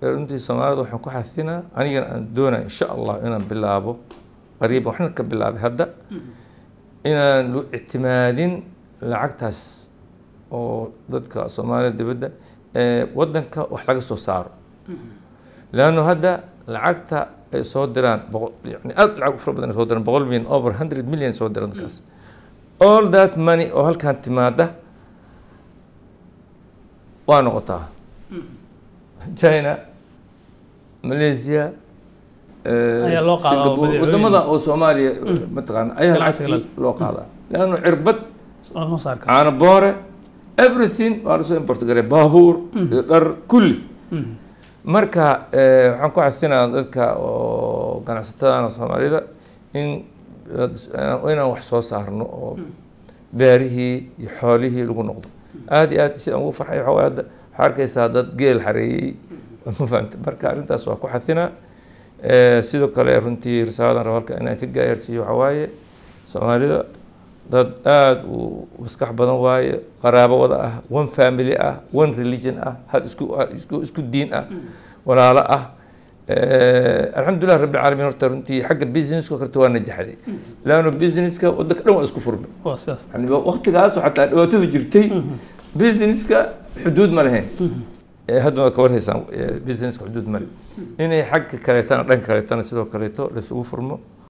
runtii soomaalida waxaan ku xasinaa anigana aan doonaya insha allah inaan bilaabo qariiban waxna ka bilaabay hadda inaan lu ictimaadin lacagtaas oo dadka soomaalida dibadda ee wadanka wax laga soo saaro leanno hadda lacagta ay soo diraan boqol yani aad lacag u fara badan ay soo diraan boqol million over hundred million soo diraan dadkaas all that money oo halkan timaada waa noqotaa china malaysia Ayaa loo qaadaa Singapore, madaxweyne. wadamada oo soomaaliya mataqaana ayaa Ganacsiga lacagtii loo qaadaa leanno cirbad soo saarka caano boore everything waa lasoo import garay baabuur iyo dhar kulli marka eh, waxaan ku xasinaa dadka oo ganacsatadana soomaalida in inaan wax soo saarno oo beerihii iyo xoolihii lagu noqdo aad iyo aad sidaan ugu farxay waxaa waaye hadda waxaa arkaysaa dad geel xareeyey ma fahamta marka arrintaas waa ku xasinaa Eh, sidoo kale runtii risaaladan rabo halka inaan ka gaarsiiyo waxaa waaye soomaalida dad aada u maskax badan waaye qaraabo wada ah one family ah one religion ah hal isku hal isku isku diin ah walaalo ah Eh, alxamdulilah rabbi caalamiin horta runtii xagga businesska karta waa najaxday laanno businesska wadanka dhan waa isku furmay waa sidaas yani waqtigaas xataa dhibaatadu jirtay businesska xuduud ma lahayn Eh, hadda waa ka warhaysaan eh, businesska xuduud male inay xagga kaleetana dhanka kaleetana sidoo kaleeto laisugu furmo